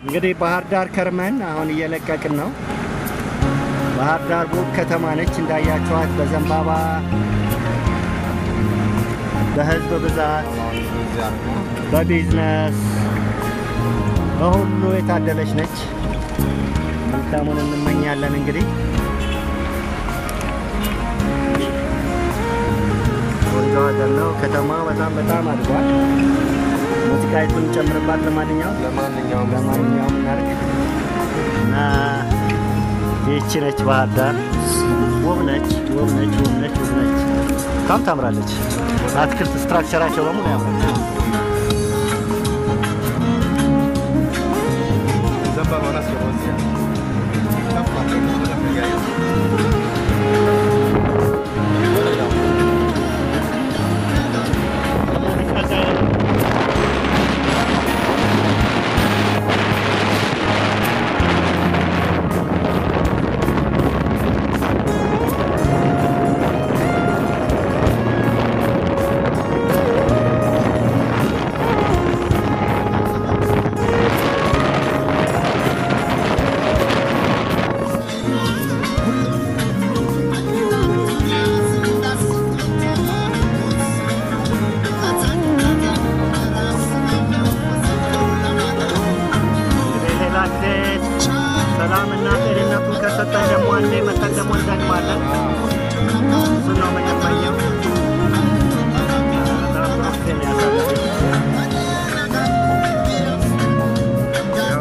እንግዲህ ባህር ዳር ከርመን አሁን እየለቀቅን ነው። ባህር ዳር ውብ ከተማ ነች እንዳያቸዋት፣ በዘንባባ በህዝብ ብዛት፣ በቢዝነስ በሁሉ የታደለች ነች። መልካሙን እንመኛለን እንግዲህ ቆንጆ ሀገር ነው። ከተማ በጣም በጣም አድጓል። ሙዚቃይቱን ጨምርባት። ለማንኛውም ለማንኛውም ለማንኛውም እናድርግ እና ይህቺ ነች ባህር ዳር። ውብ ነች፣ ውብ ነች፣ ውብ ነች፣ ውብ ነች። በጣም ታምራለች። አትክልት ስትራክቸራቸው በሙሉ ያምራል። ዘንባባውን አስገባው እዚህ ጋር። ከፍ አድርገው በደንብ እያየሁ። እንግዲህ ሌላ ጊዜ ሰላምና ጤንነቱን ከሰጠን ደግሞ አንዴ መተን ደግሞ እንደግማለን። እሱ ነው የምንመኘው። በጣም ጥሩ ጊዜ ነው ያሳለፍን። ያው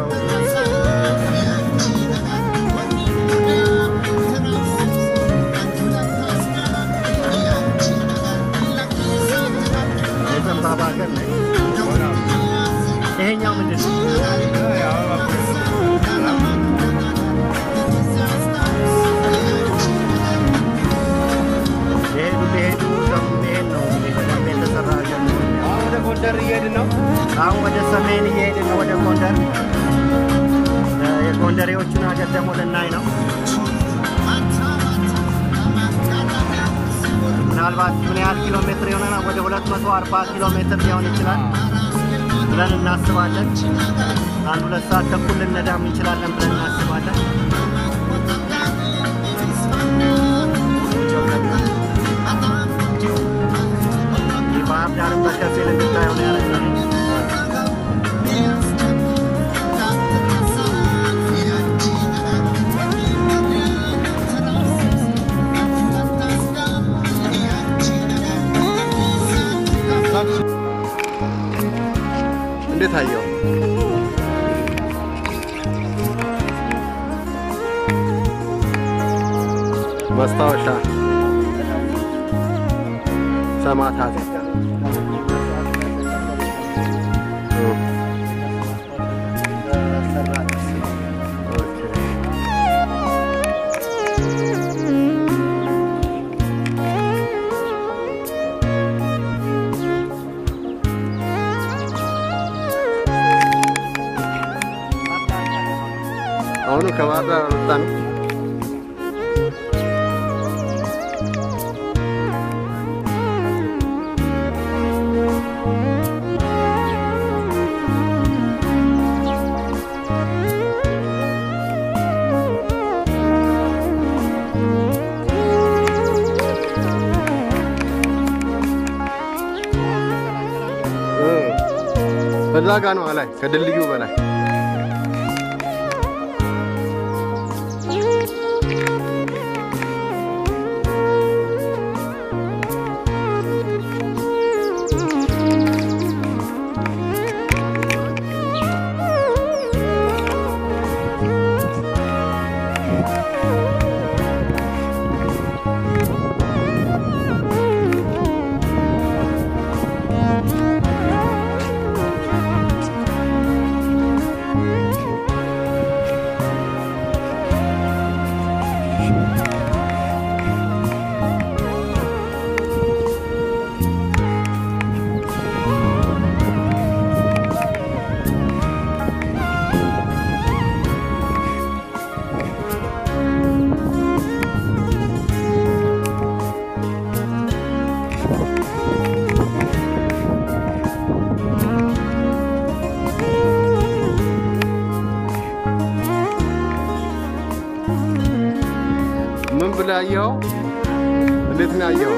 የዘንባባ ሀገር ነች። ይሄኛው ምንድን ነው? የሄዱ ሊሄዱ ደግሞ ይሄን ነው እንግዲህ በደንብ የተሰራ ሀገር ነው። አሁን ወደ ጎንደር እየሄድን ነው። አሁን ወደ ሰሜን እየሄድን ነው፣ ወደ ጎንደር። እ የጎንደሬዎቹን ሀገር ደግሞ ልናይ ነው። ምናልባት ምን ያህል ኪሎ ሜትር ይሆነናል? ወደ 240 ኪሎ ሜትር ሊሆን ይችላል ብለን እናስባለን። አንድ ሁለት ሰዓት ተኩል ልነዳም እንችላለን ብለን እናስባለን። የባህር ዳርን በከፊል እንድታየው ነው ያደረግነው። እንዴት አየው? ማስታወሻ ሰማዕታት እ ኦኬ። አሁኑ ከባህር ዳር አልወጣንም። እ እዛ ጋ ነው ላይ ከድልድዩ በላይ ብለህ አየኸው? እንዴት ነው ያየኸው?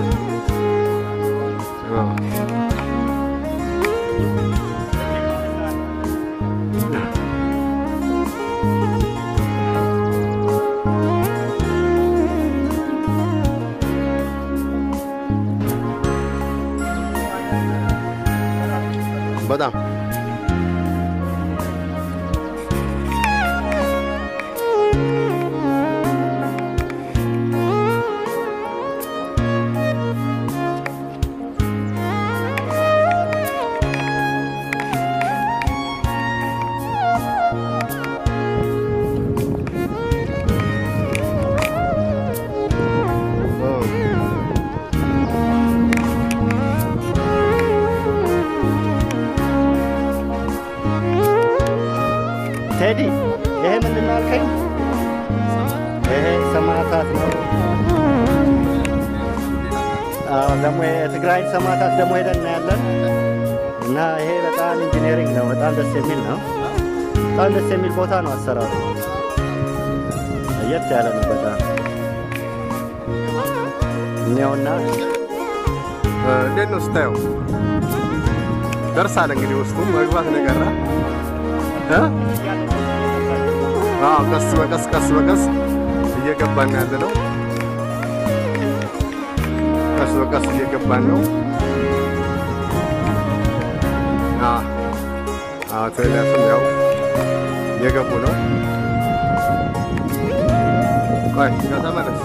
አዎ። በጣም ቴዲ ይሄ ምንድን ነው አልከኝ? ይሄ ሰማዕታት ነው። አዎ፣ ደግሞ የትግራይ ሰማዕታት ደግሞ ሄደን እናያለን። እና ይሄ በጣም ኢንጂነሪንግ ነው። በጣም ደስ የሚል ነው። በጣም ደስ የሚል ቦታ ነው። አሰራሩ ለየት ያለ ነው በጣም እኒያውና እ፣ እንዴት ነው ስታየው? ደርሳል እንግዲህ ውስጡ መግባት ነው የቀረ እ? አዎ ቀስ በቀስ ቀስ በቀስ እየገባን ያለ ነው። ቀስ በቀስ እየገባን ነው። አዎ አዎ ቴሌያስም ያው እየገቡ ነው። ቆይ ተመለስ።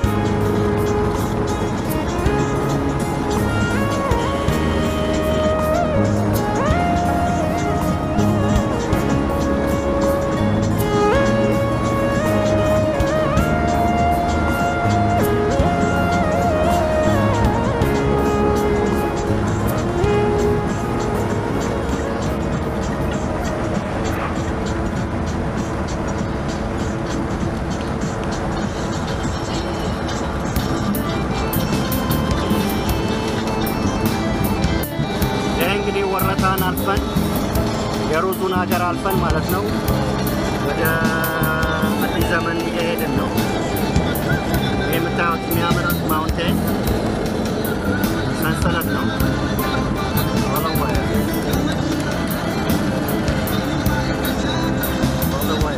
ይሄ እንግዲህ ወረታን አልፈን የሩዙን ሀገር አልፈን ማለት ነው ወደ አዲስ ዘመን እየሄድን ነው። ይህ የምታዩት የሚያምር ማውንቴን ሰንሰለት ነው። ወለዋይ ወለዋይ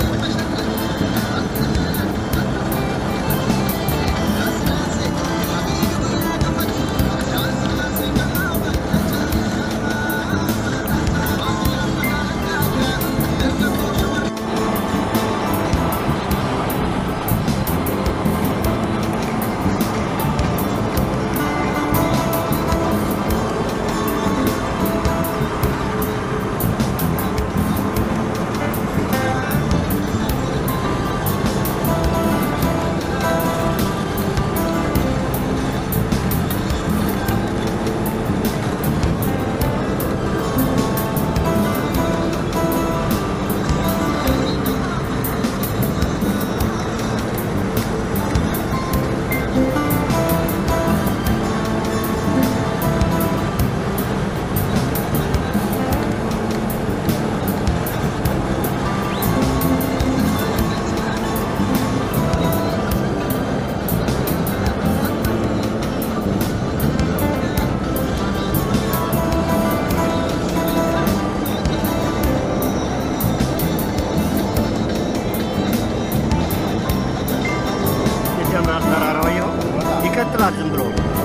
ይጀምራል ተራራው ይኸው ይቀጥላል ዝም ብሎ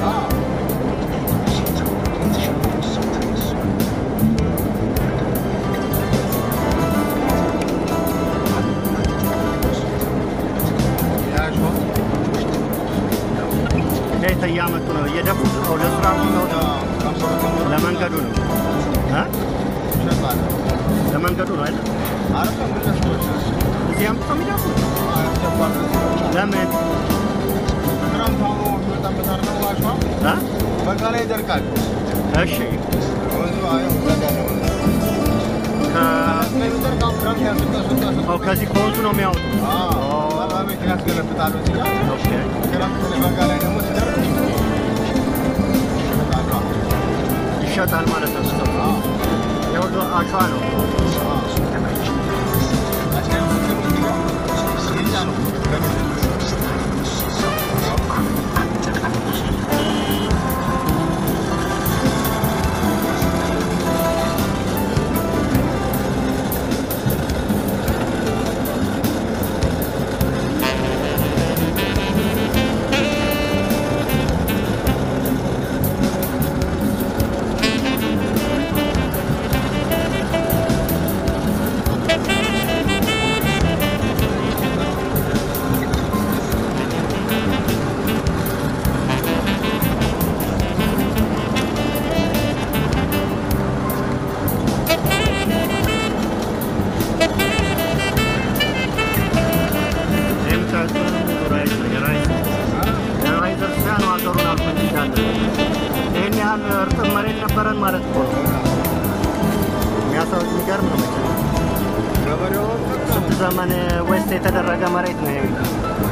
እንዴት እያመጡ ነው እየደፉት ነው ለስራ ነው ለመንገዱ ነው እ? ለመንገዱ ነው አይደል እዚህ አምጥተው የሚደፉት ለምን እ? በጋ ላይ ይደርቃል። እሺ ወንዙ አየው በጋ ነው። ከ- ስለሚደርቅ አሁን ክረምት ያስወጣ ስወጣ ስወጣ ኦ፣ ከዚህ ከወንዙ ነው የሚያወጡት ቤት ያስገለብጣሉ እዚህ ጋር። ኦኬ ክረምት ላይ በጋ ላይ ደግሞ ሲደርቅ ይሸጣሉ። ይሸጣል ማለት ነው ስቶ የሁሉ አሸዋ ነው ዘመን ዌስት የተደረገ መሬት ነው ይሄ